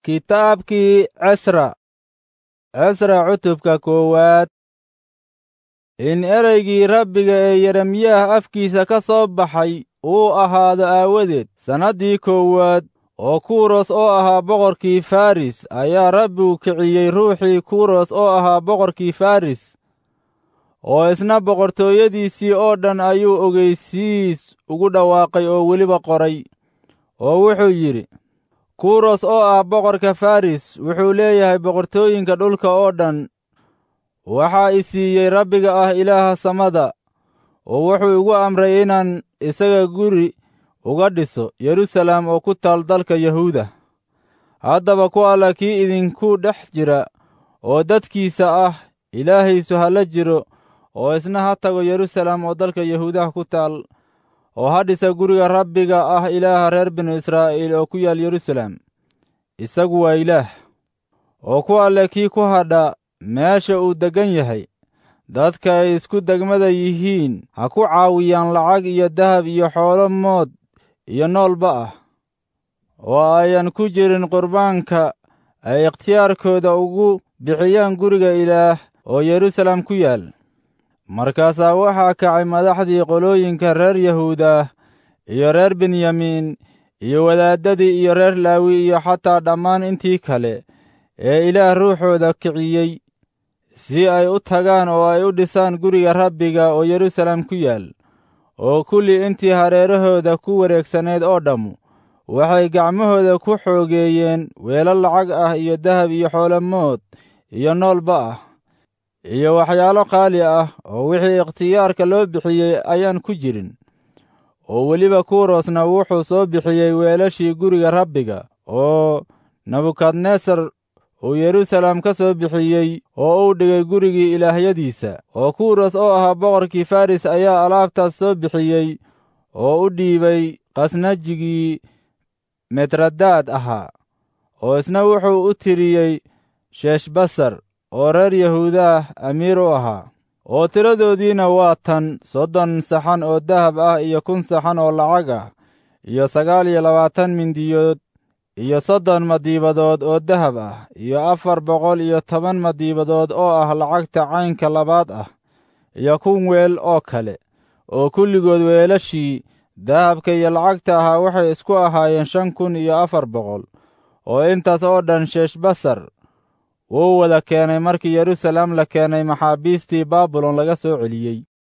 Kitaabkii Cisra Cisra cutubka koowaad in ereygii Rabbiga ee Yeremiyah afkiisa ka soo baxay uu ahaado aawadeed sannaddii koowaad oo Kuros oo ahaa boqorkii Faris ayaa Rabbigu kiciyey ruuxii Kuros oo ahaa boqorkii Faris oo isna boqortooyadiisii oo dhan ayuu ogeysiis ugu dhawaaqay oo weliba qoray oo wuxuu yidhi kuros oo ah boqorka faris wuxuu leeyahay boqortooyinka dhulka oo dhan waxaa i siiyey rabbiga ah ilaaha samada oo wuxuu igu amray inaan isaga guri uga dhiso yerusalem oo ku taal dalka yahuuda haddaba ku alla kii idinku dhex jira oo dadkiisa ah ilaahaysu ha la jiro oo isna ha tago yerusalem oo dalka yahuudaha ku taal oo ha dhisa guriga rabbiga ah ilaaha reer binu israa'iil oo ku yaal yerusalem isagu waa ilaah oo ku alle kii ku hadha meesha uu deggan yahay dadka ay isku degmada yihiin ha ku caawiyaan lacag iyo dahab iyo xoolo mood iyo noolba ah oo ayan ku jirin qurbaanka ay ikhtiyaarkooda ugu bixiyaan guriga ilaah oo yerusalem ku yaal markaasaa waxaa kacay madaxdii qolooyinka reer yahuuda iyo reer benyamiin iyo wadaaddadii iyo reer laawi iyo xataa dhammaan intii kale ee ilaah ruuxooda kiciyey si ay u tagaan oo ay u dhisaan guriga rabbiga oo yerusalem ku yaal oo kulli intii hareerahooda ku wareegsaneed oo dhammu waxay gacmahooda ku xoogeeyeen weelal lacag ah iyo dahab iyo xoolamood iyo noolba ah iyo waxyaalo qaali ah oo wixii ikhtiyaarka loo bixiyey ayaan ku jirin oo weliba kurosna wuxuu soo bixiyey weelashii guriga rabbiga oo nebukadnesar uu yerusalem ka soo bixiyey oo uu dhigay gurigii ilaahyadiisa oo kuros oo ahaa boqorkii faris ayaa alaabtaas soo bixiyey oo u dhiibay khasnajigii metradaad ahaa oo isna wuxuu u tiriyey sheeshbasar oo reer yahuudaah amiir u ahaa oo tiradoodiina waa tan soddon saxan oo dahab ah iyo kun saxan oo lacag ah iyo sagaal iyo labaatan mindiyood iyo soddon madiibadood oo dahab ah iyo afar boqol iyo toban madiibadood oo ah lacagta caynka labaad ah iyo kun weel oo kale oo kulligood weelashii dahabka iyo lacagta ahaa waxay isku ahaayeen shan kun iyo afar boqol oo intaas oo dhan sheeshbasar wuu wada keenay markii yerusalem la keenay maxaabiistii baabilon laga soo celiyey